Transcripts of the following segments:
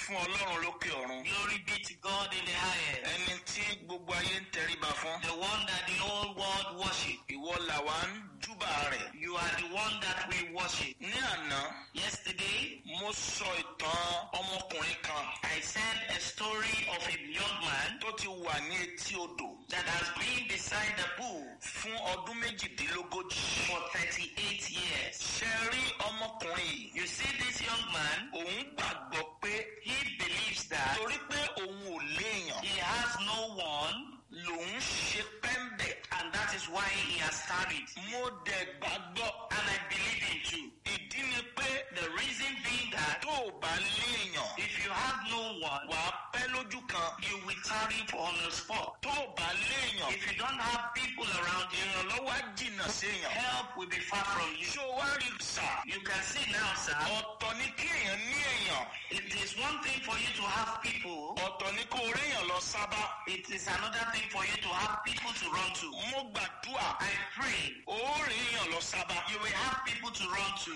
fún ọlọ́run lókè ọ̀run. Glory be to God in the highest. ẹni tí gbogbo ayé ń tẹríba fún. The one that the whole world worship. ìwọ làwa ń júbà rẹ̀. You are the one that we worship. ní àná Yesterday, mo sọ ìtàn ọmọkùnrin kan I said a story of a young man tó ti wà ní etí odò that has been beside the pool fún ọdún méjìdínlógójì. for 38 years. ṣe rí ọmọkùnrin yìí. You see this young man, òun gbàgbọ́ pé he believes that torí pé òun ò léèyàn he has no one lòun ṣe pẹ́ńbẹ̀. and that is why he has tarried. mo dẹ̀ gbàgbọ́. And I believe him too. ìdí ni pé The reason being that tó o bá léèyàn if you have no one, wà á pẹ́ lójú kan. you will tarry for on the spot. tó o bá léèyàn If you don't have people around you, ìrànlọ́wọ́ á jìnnà séèyàn. help will be far from you. ṣé o wá rí sà. You can see now, sir, ọ̀tọ̀ ni kí èèyàn ní èèyàn. it is one thing for you to have people, ọ̀tọ̀ ni kó o réèyàn lọ sábà. it is another thing for you to have people to run to. mo gbàdúrà I pray ó réèyàn lọ sábà. you will have people to run to.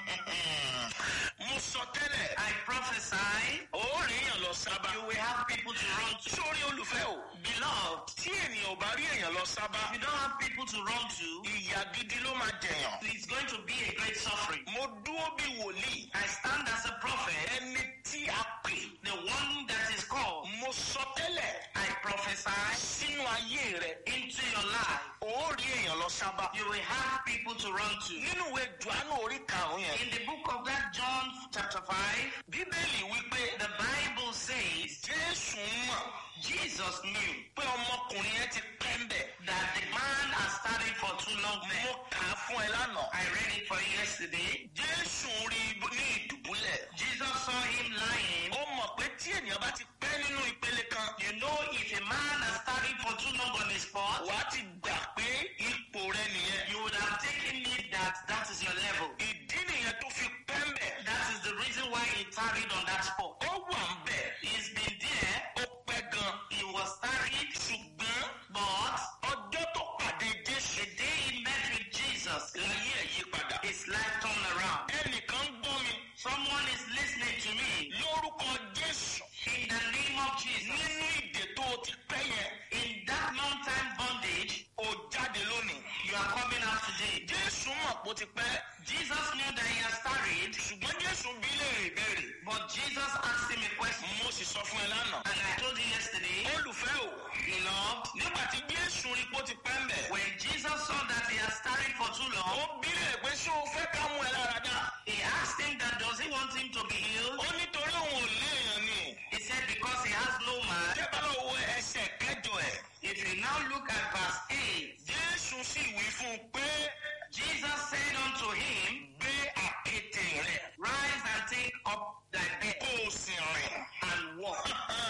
mo sọ tẹ́lẹ̀ I prophesy ó réèyàn lọ sábà. you will have people to run to. sórí olùfẹ́ o. Beloved, tí ènìyàn ò bá rí èèyàn lọ sábà. if you don't have people to run to, ìyà gidi ló máa jẹ̀yàn. it's going to be a great suffering. mo dúró bí wòlíì. I stand as a prophet, ẹni tí a pè. the one that is called. mo sọ tẹ́lẹ̀ I prophesy sínú ayé rẹ̀. into your life. ó rí èèyàn lọ sábà. You will have people to run to. nínú ìwé Jòhánù orí karùn-ún yẹn. In the book of that John chapter 5, bíbélì wípé the Bible says jésù mọ̀ Jesus knew pé ọmọkùnrin yẹn ti pẹ́ ń bẹ̀. that the man has studied for too long. mo kà á fún ẹ lánàá. I read it for you yesterday. jésù rí i ní ìdùbúlẹ̀. Jesus saw him lying. ó mọ̀ pé tí ènìyàn bá ti pẹ́ nínú ìpele kan. You know, if a man has studied for too long on the spot, wàá ti gbà pé ipò rẹ nìyẹn. you would have taken it that that is your level. ìdí nìyẹn tó fi pẹ́ ń bẹ̀. That is the reason why he tarried on that spot. ó wà ń bẹ̀. He's been there, ó pẹ́ gan. he was tarried, ṣùgbọ́n but ọjọ́ tó pàdé jésù. the day he met with Jesus, láyé ẹ̀ yí padà. his life turned around. ẹnìkan gbọ́ mi. Someone is listening to me. lórúkọ jésù. In the name of Jesus, nínú ìdè tó o ti pẹ́ yẹn. in that long time bondage, ó jáde lónìí. you are coming out today. jésù mọ̀ pé ó ti pẹ́. Jesus knew that he has tarried, ṣùgbọ́n jésù bí léèrè ìbéèrè. but Jesus asked him a question. mo sì sọ fún ẹ lánàá. And I told you yesterday, olùfẹ́ o. beloved, nígbà tí jésù rí pé ó ti pẹ́ ń bẹ̀. when Jesus saw that he has tarried for too ó long, bí léèrè pé ṣé o fẹ́ ká mú ẹ lára dá. he asked him that does he want him to be healed? ó nítorí òun ò léèyàn ni. He said because he has no man. tẹ́ bá lọ wo ẹsẹ̀ kẹjọ ẹ̀. If you now look at verse 8, jésù sì wí fún un pé Jesus said unto him, gbé àkéte rẹ̀ Rise and take up thy bed kó o sì rìn. and walk.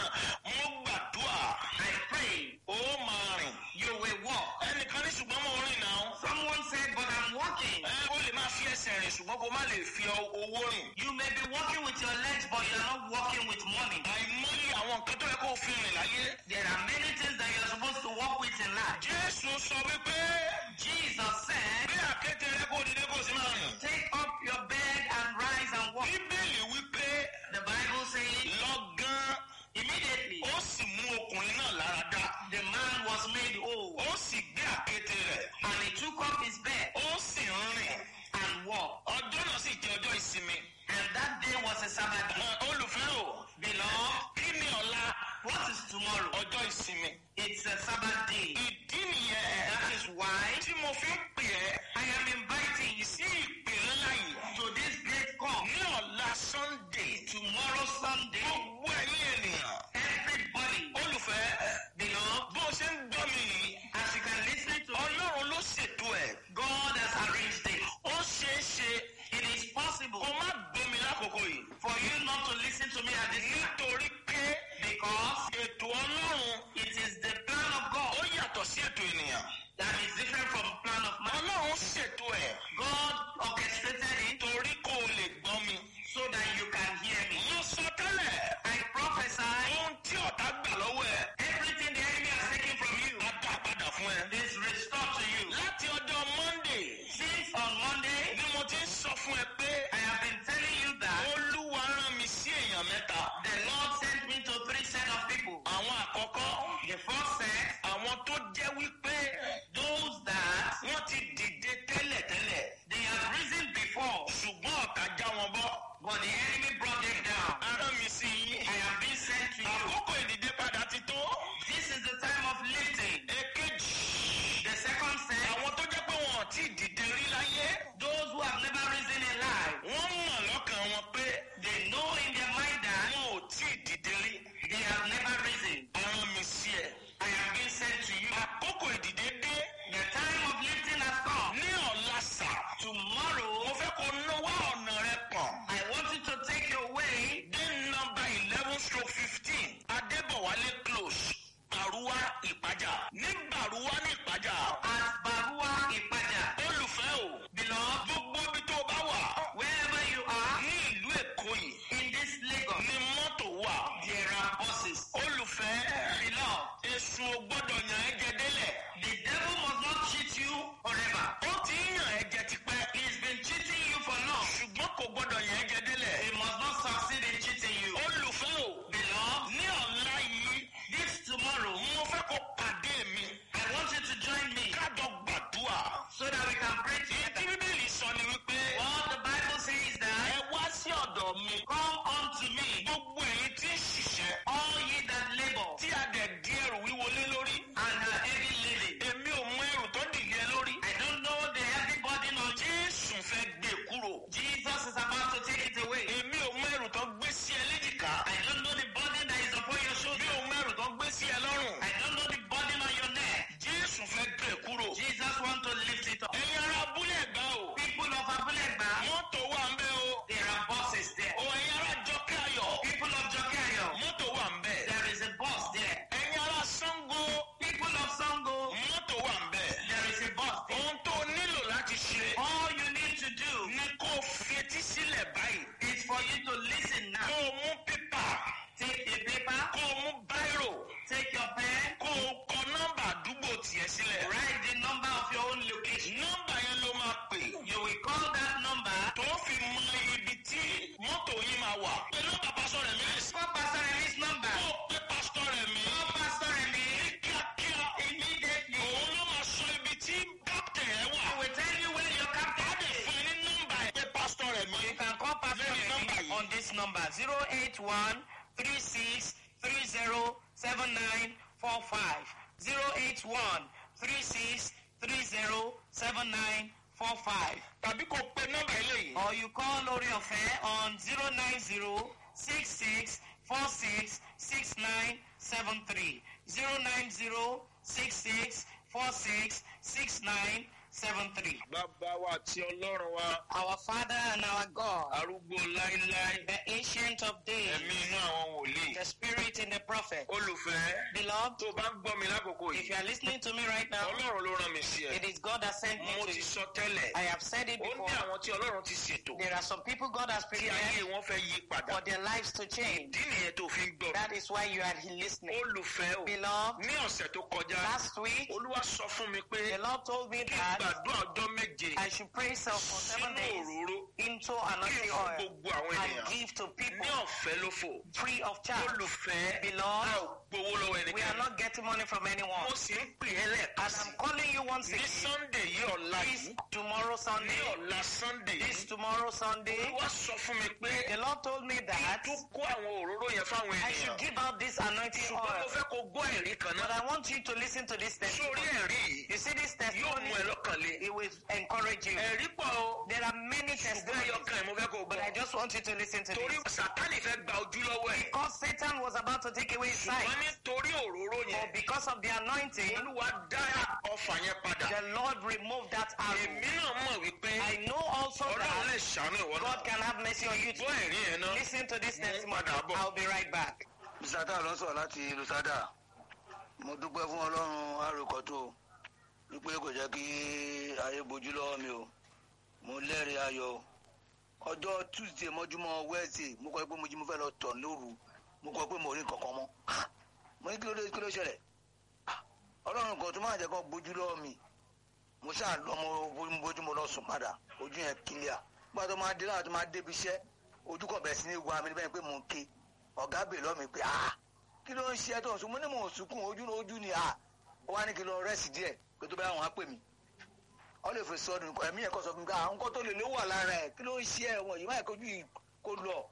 mo gbàdúrà I pray ó máa rìn. you will walk. ẹnìkan ní ṣùgbọ́n mo rìn náà. Someone said, but I'm walking. ẹ ó lè máa fi ẹsẹ̀ rìn ṣùgbọ́n kó má lè fi ọ- owó rìn. You may be walking with your legs, but you're not walking with money. àìmọye àwọn nǹkan tó yẹ kó o fi rìn láyé. There are many things that you're supposed to walk with in life. jésù sọ wípé Jesus said, bí àkéte rẹ kó o dìde kó o sì máa rìn. Take up your bed and rise and walk. bíbélì wípé The Bible says, lọ́gán immediately ó sì mú ọkùnrin náà lára dá. the man was made whole, ó sì gbé àkéte rẹ̀. and he took up his bed ó sì ń rìn. and walked. ọjọ́ náà sì jẹ́ ọjọ́ ìsinmi. And that day was a Sabbath day. Ẹ, olùfẹ́ o Beloved, kí ni ọ̀la what is tomorrow? ọjọ́ ìsinmi. It's a Sabbath day. ìdí nìyẹn That is why tí mo fi ń pè ẹ́ I am inviting you sí ìpè ńlá yìí. to this great call. ní ọ̀la sunday Tomorrow, Sunday, gbogbo ẹ̀yin ènìyàn. everybody, olùfẹ́ beloved, bó o ṣe ń gbọ́ mi yìí as you can listen to ọlọ́run ló ṣètò ẹ̀. God has arranged it. ó ṣeé ṣe It is possible kó má gbọ́ mi lákòókò yìí. for you not to listen to me at this time nítorí pé because ètò ọlọ́run it is the plan of God ó yàtọ̀ sí ètò ènìyàn. that is different from the plan of man. ọlọ́run ṣètò ẹ̀ God orchestrated it torí kó o lè gbọ́ mi. so that you can hear me. mo sọ tẹ́lẹ̀ I prophesy ohun tí ọ̀tá gbà lọ́wọ́ ẹ̀ everything the enemy has taken from you á dá padà fún ẹ. is restored to you. láti ọjọ́ monday Since on Monday, ni mo ti ń sọ fún ẹ pé I have been telling you that olúwa rán mi sí èèyàn mẹ́ta. the Lord wà. There are bosses. olùfẹ́ Beloved, èṣù ò gbọ́dọ̀ yàn ẹ́ jẹ délẹ̀. the devil must not cheat you forever. ó ti ń yàn ẹ́ jẹ tipẹ́. He's been cheating you for long. ṣùgbọ́n kò gbọ́dọ̀ yàn ẹ́ jẹ délẹ̀. He must not succeed in cheating you. olùfẹ́ o Beloved, ní ọ̀la yìí this tomorrow, mo fẹ́ kó pàdé mi. I want you to join me kájọ gbàdúrà. so that we can pray èyí tí together. bíbélì sọ ni wípé What the Bible says is that ẹ wá sí ọ̀dọ̀ mi. come unto me, gbogbo èyí tí ń ṣiṣẹ́ all ye that labor tí a dẹ̀ di ẹrù wíwo lé lórí. and are heavy laden. èmi ò mú ẹrù tó dìde lórí. I don't know the heavy burden on you. jésù fẹ́ gbé e kúrò. Jesus is about to take it away. èmi ò mú ẹrù tó gbé sí ẹ léjìká. I don't know the burden that is upon your mi shoulder. ò mú ẹrù tó gbé sí ẹ lọ́rùn. I don't know the burden on your neck. jésù fẹ́ gbé e kúrò. Jesus want to lift it up. ẹ̀yin ará abúlé ẹ̀gbá o. People of Abulegba, mọ́tò wà ń bẹ̀ o. there are buses there. o ẹ̀yin ará jọkẹ́ ayọ̀. People of Jokayo, mọ́tò wà ń bẹ̀. there is a bus there. ẹ̀yin ará sango. People of Sango, mọ́tò wà ń bẹ̀. there is a bus there. ohun tó nílò láti ṣe. All you need to do ní kó o fetí sílẹ̀ báyìí. is for you to listen kó now. o mú pépà. Take a paper, kó o mú báírò. take your pen, kó o kọ nọ́mbà àdúgbò tiẹ̀ sílẹ̀. write the number of your own location. nọ́mbà yẹn ló máa pè. You will call that number. tó fi mọ ibi tí mọ́tò yìí máa wà. pẹ̀lú bàbá sọ̀rọ̀ mi lè sọ. Call Pastor Remy's number. kó o pé pásítọ̀ rẹ̀ mi. Call Pastor Remy kíákíá. immediately. òun ló máa sọ ibi tí kápítẹ̀ ẹ̀ wà. He will tell you where your á captain dẹ̀ is. fún ẹ ní nọ́mbà ẹ̀ pé pásítọ̀ rẹ̀ mi. You can call Pastor Lórí nọ́mbà Remy yìí. on this number 081 36 30 79 45. 081 36 30 79 45. tàbí kó o pe nọ́mbà eléyìí. Or you call Lori Ofe on 090 66 46 69 73. 090 66 46 69 73. bàbá wa àti ọlọ́run wa Our Father and our God, arúgbó láíláí the ancient of days, ẹ̀mí inú àwọn wòlíì. the spirit in the prophet. olùfẹ́ Beloved, tó o bá ń gbọ́ mi lákòókò if yìí you are listening to me right now, ọlọ́run ló rán mi sí ẹ. it is God that sent me mo to ti you. sọ tẹ́lẹ̀. I have said it ó before. ní àwọn tí ọlọ́run ti ṣètò There are some people God has tí ayé prepared wọn fẹ́ yí padà. for their lives to change. ìdí nìyẹn tó fi ń gbọ́. That is why you are listening. olùfẹ́ o Beloved, ní ọ̀sẹ̀ tó kọjá last week, olúwa sọ fún mi pé the Lord told me kí n that gbàdúrà ọjọ́ méje I should pray self for seven sínú days òróró into kí n anointing fún oil gbogbo àwọn and ènìyàn give to ní people ọ̀fẹ́ ló fò. free of charge. olùfẹ́ Beloved, a ò gbowó lọ́wọ́ We are ẹnikẹ́ni. not getting money from anyone. mo sì ń pè é lẹ́ẹ̀kan And sí I'm calling you once ní again. sunday yìí ọ̀la This yìí tomorrow ní Sunday, ọ̀la sunday this yìí tomorrow Sunday, olúwa sọ fún mi pé the Lord told me kí n that tún kó àwọn òróró yẹn fáwọn I should ènìyàn. give out this anointing ṣùgbọ́n mo oil. fẹ́ kó gbọ́ ẹ̀rí kan But náà. I want you to listen to this sórí testimony. ẹ̀rí yìí You see this yóò testimony, mú ẹ lọ́kàn le. it will encourage you. ẹ̀rí pọ̀ o. There are many ṣùgbọ́n testimonies, ẹyọkan ẹ̀ mo fẹ́ kó but I gbọ́. just want you to listen to torí this. sátánì fẹ́ gba ojú lọ́wọ́ ẹ̀. Because Satan was about to take away his sight, ṣùgbọ́n nítorí òróró but yẹn because of the anointing, olúwa dá ọfà yẹn padà. the Lord removed that arrow. èmi náà mọ̀ wípé I know also ọlọ́run that lè ṣàánú ìwọ náà. God can have mercy on you too. gbọ́ ẹ̀rí yẹn náà. Listen to this Mo ń testimony. padà bọ̀. I'll be right back. misata ló ń sọ̀rọ̀ láti lusada mo dúpẹ́ fún ọlọ́run àròkọ́tò wípé kò jẹ́ kí ayé bojú lọ́wọ́ mi o mo lẹ́rìí ayọ̀ o ọjọ́ tuesday mọ́júmọ́ wednesday mo kọ́ pé mo jí mo fẹ́ lọ tọ̀ lóru mo kọ́ pé mo rí nǹkan kan mọ́ mo ní kí ló dé kí ló ṣẹlẹ̀ ọlọ́run kan tó máa jẹ́ kó bojú lọ́wọ́ mi mo ṣáà lọ mo bójú mo lọ sùn padà ojú yẹn kílíà nígbà tó máa dé láwọn tó máa débi iṣẹ́ ojú kọ̀ bẹ̀rẹ̀ sí ní wa mi níbẹ̀ pé mo ń ké ọ̀gá bè lọ́ mi pé ah kí ló ń ṣe ẹ́ tó ń sùn mo ní mò ń sunkún ojú ojú ni ah ó wá ní kí lọ rẹ́sì díẹ̀ pé tó bá wọn á pè mí ọ lè fi sọdún nǹkan ẹ̀mí ẹ̀kọ́ sọ fún mi ká àwọn nǹkan tó lè ló wà lára ẹ̀ kí ló ń ṣe ẹ̀ wọ̀n yìí máa kojú yìí kó lọ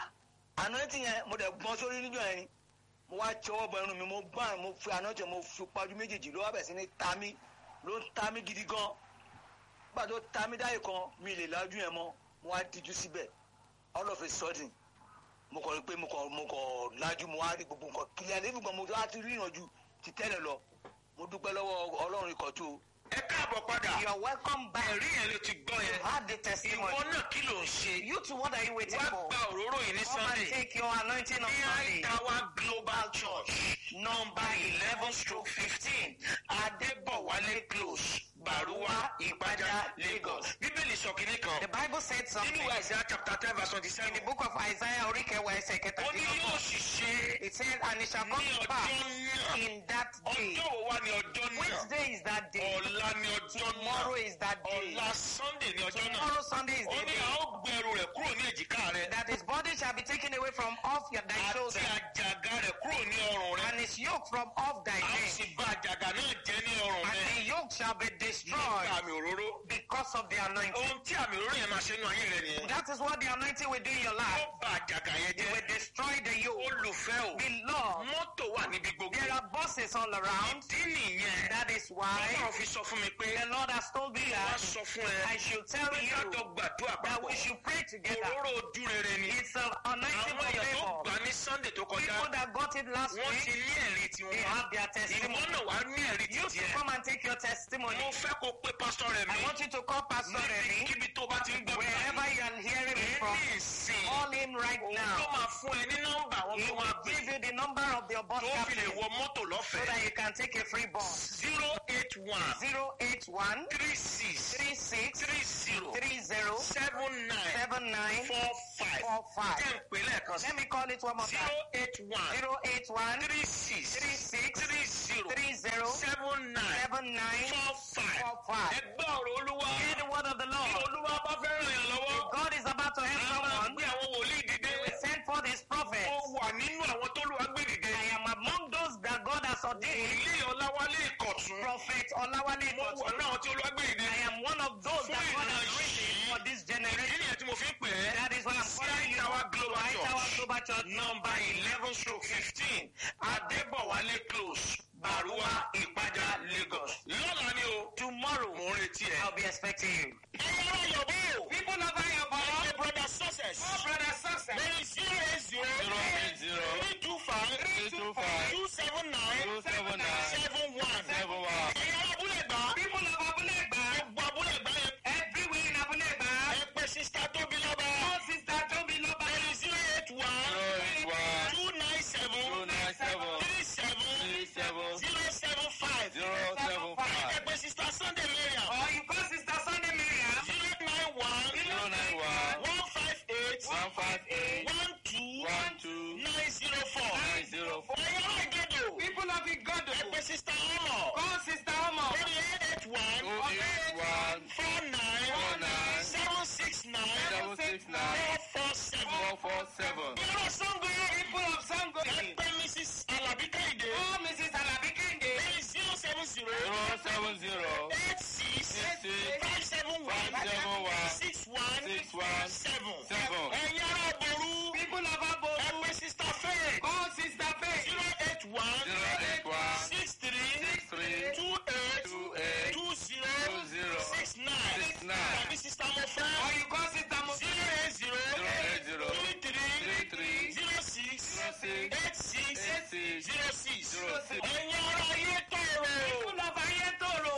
àná tí yẹn mo dẹ̀ gbọ́n sórí níjọ́ yẹn ni mo wá tọwọ́ bọ irun mi mo gbọ́n mo fi àná tẹ mo fi pajú méjèèjì ló wá bẹ̀ sí ní ta mí ló ń ta mí gidi gan nígbà tó ta mí dáyé kan mi lè lájú yẹn mọ́ mo wá díjú síbẹ̀ all of a sudden mo kọ̀ rí pé mo kọ̀ mo kọ̀ lájú mo wá rí gbogbo nǹkan kílíà níbi kan mo wá ti rí ìrànjú ti tẹ́lẹ̀ lọ mo dúpẹ́ lọ́wọ́ ọlọ́run ikọ̀ tó ẹ káàbọ̀ padà. You are welcome back. ẹ̀rí yẹn ló ti gbọ́ You yẹn. had the ìwọ testimony. náà kí ló ń ṣe. You too, what are you waiting wá for? gba òróró yìí ní Come and sunday. take your anointing on ní Sunday. àìtàwá global church number eleven stroke fifteen adébọ̀wálé close Baruwa Ìpájà Lagos. Bíbélì sọ kìíní kan. The Bible said Nínú something ìwé Isaiah chapter ten verse twenty in seven. the book of Isaiah, Orikewa ẹsẹ̀ Ó ní yóò kẹtàdínlọ́gbọ̀n. sì ṣe It says, and it shall come ní to ọjọ́ pass náà. in that day. Ọjọ́ wo wá ní ọjọ́ náà? Which day is that day? Ọ̀la ní ọjọ́ Tomorrow náà. is that day. Ọ̀la Sunday ní ọjọ́ náà. Tomorrow Sunday is Ó the ní day. a ó gbẹrù rẹ̀ kúrò ní èjìká rẹ̀. That his body shall be taken away from off your thy Àti shoulder, àjàgà rẹ̀ kúrò ní ọrùn rẹ̀. and his yoke from off thy A ó neck, sì bá àjàgà náà jẹ́ ní ọrùn and rẹ̀. the yoke shall be Nípa destroyed àmì òróró. because of the anointing. Ohun tí àmì òróró yẹn máa ṣe nínú ayé rẹ̀ nìyẹn. That is what the anointing will do in your Ó life. bá àjàgà yẹn It jẹ́. will destroy the yoke. Olùfẹ́ o. Beloved, Mọ́tò wà níbi gbogbo. there are buses all around. Ìdí nìyẹn. That is why Ọlọ́run fi sọ fún mi pé the Lord has told me wá that sọ fún ẹ. I should tell Pé ká you jọ gbàdúrà that we papọ̀. should pray together. Òróró ojú rere ni. It's an anointing Àwọn for èèyàn tó favor. gbà ní Sunday tó kọjá. People that got it last Wọ́n ti week, ní ẹ̀rí they tiwọn. have their Ìwọ testimony. náà wá ní ẹ̀rí You to tiẹ̀. come and take your testimony. Mo fẹ́ kó pé pásítọ̀ rẹ̀ mi. I want you to call Pastor Remy, Níbikíbi tó bá ti ń gbọ́ wherever you are hearing me from. Ní ìsìn. Call him right Òun ló now. máa fún ẹ ní nọ́mbà àwọn He tó máa will gbé. give you the number of your bus Tó fi lè captain wọ mọ́tò so lọ́fẹ̀ẹ́. that you can take a free bus. zero eight one 081 three six 36 three zero 30 seven nine 79 four five. 45. Jẹ́ ń pè lẹ́ẹ̀kan sí. Let me call it one more zero time. eight one 081 three six 36 three zero 30 seven nine 79 four five. 45. Ẹ gbọ́ ọ̀rọ̀ Olúwa. Hear the word of the Bí Lord. Olúwa bá fẹ́ ràn yàn lọ́wọ́. God is about to help A máa someone. gbé àwọn wòlíì dìde. He will send forth his prophets. Ó wà nínú àwọn tó lùwà gbé dìde. I am among those that God has ordained. Wòlíì Ọláwálé Ìkọ̀tún. Prophet Olawale Mo wà Kotu. náà tí Olúwa gbé dìde. I am one of those that God has written for this Ìdí generation. nìyẹn tí mo fi ń pè é. That is why I'm calling you. Tower Global White Tower Church. Global Church. Number eleven stroke fifteen Adébọ̀wálé close Baruwa Ìpájà Lagos. Lọ́la ni o. Tomorrow, Mo ń retí ẹ. I'll be expecting you. Ẹyẹ ara yọ̀bọ̀. People of Ayọ̀bọ̀. Ẹyẹ brother success. Oh, brother success. Lórí zero eight zero. Zero eight zero. Three two five. Three two five. Two seven nine. Two seven nine. Seven one. Seven one. Ẹyẹ ara abúlé gbà. People of Abulegba. Gbogbo abúlé gbà yẹn. Everywhere in Abulegba. Ẹ pé sista tóbi lọ́ba. Oh, Sister Tobi Loba. Lórí zero eight one. Zero eight one. Two nine seven. Two nine seven. Three seven. Three seven. zero seven five. Zero seven five. Ẹ pé sista Sunday Mariam. Or you call Sister Sunday Miriam. zero nine one. Zero nine one. one five eight. One five eight. one two. One two. nine zero four. Nine zero four. Ẹ̀yọ́ ìgẹ́dọ̀. People of Igodo. Ẹ pé sista Ọmọ. Call Sister Omo. lórí eight eight one. Two eight one. four nine. Four nine. seven six nine. Seven six nine. four four seven. Four four seven. Yọ̀rọ̀ Sango. People of Sango. Ẹ pé Mrs. Alabi Kẹ́hìndé. Oh, Mrs. Alabi Kende. lórí zero seven zero. Zero seven zero. eight six. Eight six. five seven one. Five seven one. six one. Six one. seven. Seven. ẹ̀yin ará Boru. People of ẹ Aboru. pé sista Faye. Call Sister Faith. zero eight one. Zero eight one. six three. Six three. two eight. Two eight. two zero. Two zero. six nine. Six nine. tàbí sista Mofẹ́. Or you call Sister Mo. zero eight zero. Zero eight zero. three three. Three three. zero six. Zero six. eight six. Eight six. zero six. Zero six. ẹ̀yin ará ayé tọrọ. People of Ayetoro.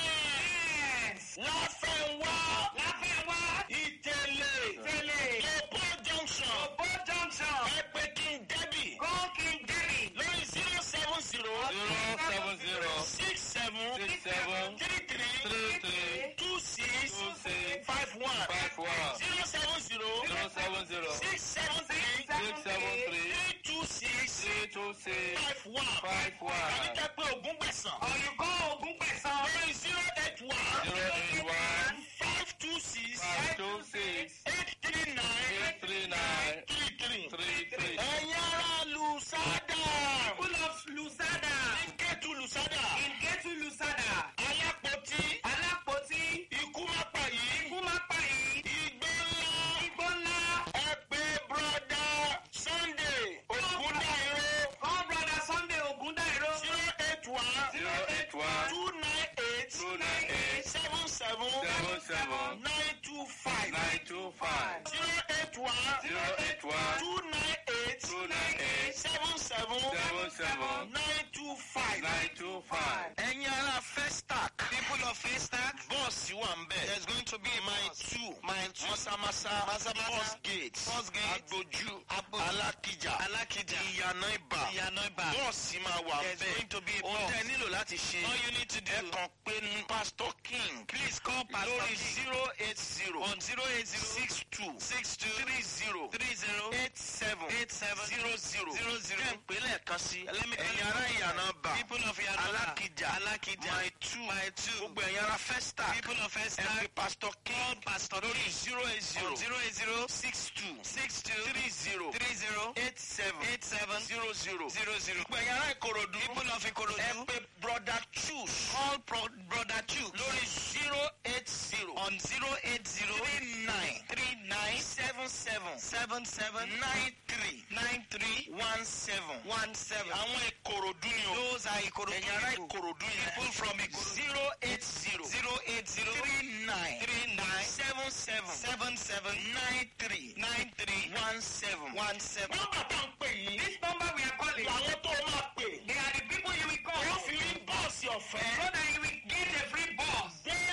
Yes. láfẹ̀wá. Láfẹ̀wá. ìtẹ̀lẹ̀. Tẹ̀lé. Opo junction. Obo Junction. ẹ pé King Debbie. Call King Jerry. lórí zero seven zero. Zero seven zero. six seven. Six seven. three three. Three three. two six. Two six. five one. Five one. zero seven zero. Zero seven zero. six seven three. Six seven three. three two six. Three two six. five one. Five one. tàbí kẹ́ pé ogún gbẹ̀sán. Or you call Ogun Pesan. lórí zero eight one. Zero eight one. five two six. Five two six. eight three nine. Eight three nine. three three. Three three. ẹ̀yin ará Lusada. People of Lusada. Nketu Lusada. In Ketu Lusada. Alápótí. Alápótí. Ikú má pa yìí. Ikú má pa yìí. Igbó ńlá. Igbó ńlá. Ẹ pé bọ́dà Sunday Ògúndáìró. Call brother Sunday Ogundairo. zero eight one. Zero eight one. two nine eight. Two nine eight. seven seven. Seven seven. nine two five. Nine two five. zero eight one. Zero eight one. two nine eight. Two nine eight. seven seven. Seven seven. nine two five. Nine two five. ẹ̀yin ará Festac. People People of Haystack, bọ́ọ̀sì wà ń bẹ̀. there's going to be a mile bus. two Mile two. masamasa Maza-Maza, first gate First Gate, agboju Agboju, alákìjà Alakija, ìyànà ibà Iyanoiba. bọ́ọ̀sì máa wà ń There's bẹ̀. going to be a ohun bus. tẹ́ ẹ nílò láti ṣe All you need to do, ẹ kàn pé ní pastor king please call Pastor lórí King zero eight zero on 080 six two 62 three zero 30 eight seven 87 zero zero Zero zero. kẹ́ ń pè lẹ́ẹ̀kan sí Let me call ẹ̀yin you ará back. ìyànà bà People of Iyanoiba, alákìjà Alakija, my two My two. gbogbo ẹ̀yin ará festac People of ẹ Haystack, pè pastor king call Pastor lórí King zero eight zero on 080 six two 62 three zero 30 eight seven 87 zero zero. 00. gbogbo ẹ̀yin ará ìkòròdú People of ẹ Ikorodu, pè brother choose call Pro- Brother Chuk lórí zero eight zero on 080 three nine 39 seven seven 77 nine three 93 one seven. 17. àwọn ìkòròdú ni o. Those are Ikorodu ẹ̀yin ará people. ìkòròdú yẹn. People from Ikorodu. zero eight zero 080 three nine 39 seven seven 77 nine three 93 one seven. 17. nọ́mbà tá ń pè yìí. This number we are calling, làwọn tó máa pè. they are the people you will call. wọ́n fi rí bọ́ọ̀sì ọ̀fẹ́. So that you will get a free bus.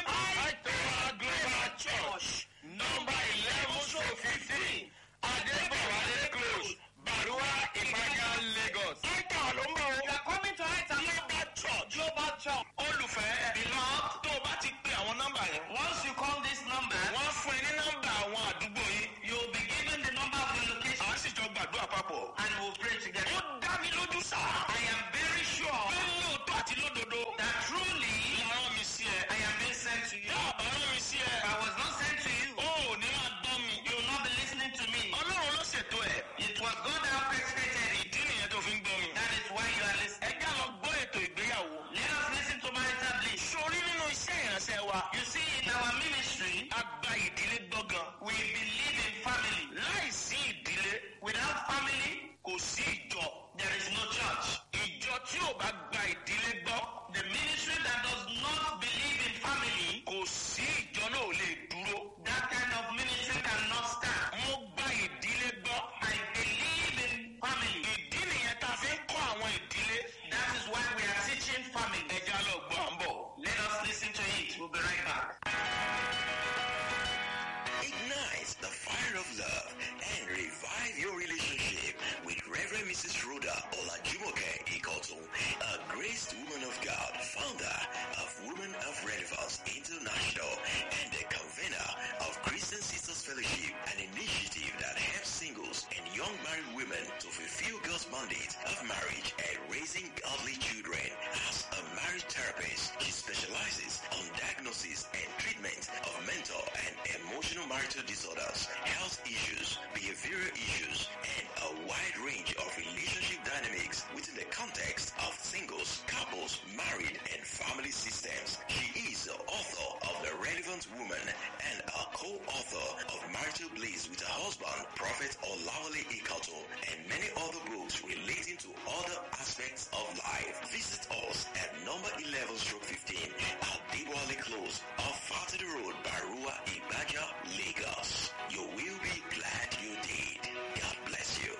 Àìtẹ́wà Global Church nọ́mbà eleven so fifteen Adébọ̀wálé close Bàrúwá Ìpàgà Lagos. Àìtà ló ń bọ̀ You are coming to Aita Global Church. Global Church. Olùfẹ́ beloved tó o bá ti pe àwọn nọ́mbà yẹn. Once you call this number, Wọ́n fún ẹ ní nọ́mbà àwọn àdúgbò yìí. you will be given the number of your location Àwọn sì jọ gbàdúrà papọ̀. and we will pray together. Ó dá mi lójú sá. I am very sure Pé lóòótọ́ àti lódodo. that truly Làwọn mi sí ẹ. I am being sent to you. Tá a bá rán mi sí ẹ. If I was not sent to you, Ó ò ní máa gbọ́ mi. you will not be listening to me. Ọlọ́run ló ṣètò ẹ̀. It was God that orchestrated it. Ìdí nìyẹn tó fi ń gbọ́ mi. That is why you are Ẹ listening. já lọ gbọ́ ètò ìgbéyàwó. Let us listen to marital bliss. Sori nínú iṣẹ́ ìránṣẹ́ wa. You see, in our ministry, A gba ìdílé gbọ́gàn. we believe in family. Láìsí ìdílé, Without family, kò sí ìjọ. there is no church. Ìjọ tí ò bá gba ìdílé gbọ́, The ministry that does not believe in family, kò sí ìjọ náà ò lè dúró. that kind of ministry cannot stand. Mo gba ìdílé gbọ́. I believe in family. Ìdí nìyẹn tá a fi ń kọ́ àwọn ìdílé. That is why we are teaching family. Ẹ já lọ gbọ́ à ń bọ̀. Let us listen to it. We'll be right back. Ignite the fire of love and revive your relationship with Reverend Mrs. Rhoda Olajumoke Ikoto, a graced woman of God, founder of Women of Relevance International and the convener of Christian Sisters Fellowship, an initiative that helps singles and young married women to fulfill God's mandate of marriage and raising godly children. As a marriage therapist, she specializes on diagnosis and treatment of mental and emotional marital disorders, health issues, behavioral issues, and a wide range of relationship dynamics within the context of singles, couples, married, and family systems. She is the author of The Relevant Woman and a co-author of Marital Bliss with her husband, Prophet Olawale Ikato, and many other books relating to other aspects of life. Visit us at number 11 stroke 15 at Dewale Close off Fatty Road, Barua, Ibaja, Lagos. You will be glad you did. God bless you.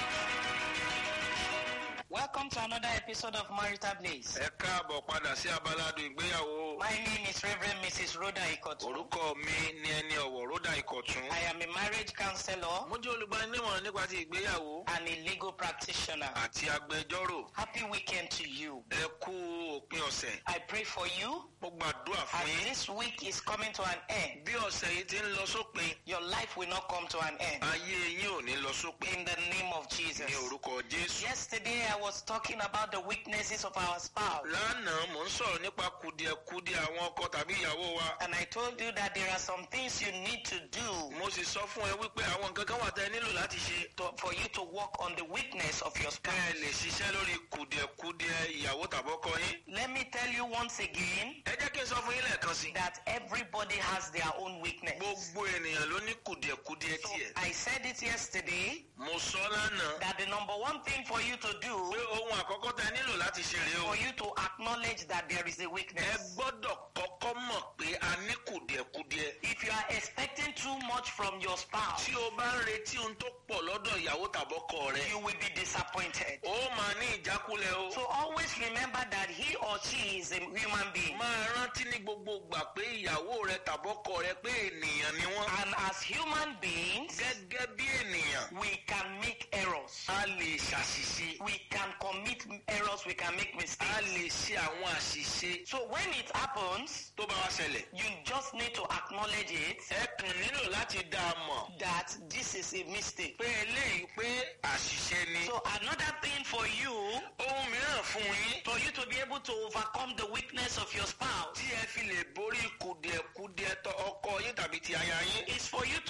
Welcome to another episode of Marital Bliss. Ẹ káàbọ̀ padà sí abaládùn ìgbéyàwó. My name is Reverend Mrs. Rhoda Ikoto. Orúkọ mi ni ẹni ọ̀wọ̀ Ródà Ìkọ̀tún. I am a marriage counselor Mo jẹ́ olùgbaninímọ̀ràn nípa ti ìgbéyàwó and a legal practitioner. àti agbẹjọ́rò. Happy weekend to you. Ẹ kú òpin ọ̀sẹ̀. I pray for you Mo gbàdúrà fún as yín. this week is coming to an end. Bí ọ̀sẹ̀ yìí ti ń lọ sópin, Your life will not come to an end. ayé yín ò ní lọ sópin. In the name of Jesus. Ní orúkọ Jésù. Yesterday I was talking about the weaknesses of our spouse. Lánàá mò ń sọ̀rọ̀ nípa kùdìẹ̀kudiẹ àwọn ọkọ tàbí ìyàwó wa. And I told you that there are some things you need to do Mo sì sọ fún ẹ wípé àwọn nǹkan kan wà tẹ́ ẹ nílò láti ṣe. to, for you to work on the weakness of your Kẹ́ spouse. ẹ lè ṣiṣẹ́ lórí kùdìẹ̀kudiẹ ìyàwó tàbọ́kọ yín. Let me tell you once again Ẹ jẹ́ kí n sọ fún yín lẹ́ẹ̀kan sí. that everybody has their own weakness. Gbogbo ènìyàn ló ní kùdìẹ̀kudiẹ So tiẹ̀. I said it yesterday Mo sọ lánàá that the number one thing for you to pé do ohun àkọ́kọ́ tẹ́ ẹ nílò láti ṣe rèé o. for you to acknowledge that there is a Ẹ weakness. gbọ́dọ̀ kọ́kọ́ mọ̀ pé a ní kùdìẹ̀kudiẹ. If you are expecting too much from your spouse, Tí o bá ń retí ohun tó pọ̀ lọ́dọ̀ lọ́dọ̀ ìyàwó tàbọ́kọ rẹ you will be disappointed. ó máa ní ìjákulẹ̀ o. So always remember that he or she is a human being. máa rántí ní gbogbo gbà pé ìyàwó rẹ tàbọ́kọ rẹ pé ènìyàn ni wọ́n. And as human beings, gẹ́gẹ́ bí ènìyàn we can make errors. a lè ṣàṣìṣe We can commit errors, we can make a mistakes. lè ṣe àwọn àṣìṣe So when it happens, tó bá wá ṣẹlẹ̀. you just need to acknowledge it ẹ kàn nílò láti dá a mọ̀ that this is a mistake. pé eléyìí pé àṣìṣe ni. So another thing for you, ohun mìíràn fún yín for you to be able to overcome the weakness of your spouse, tí ẹ fi lè borí kùdìẹ̀kudiẹ tọ ọkọ yín tàbí ti aya yín. is for you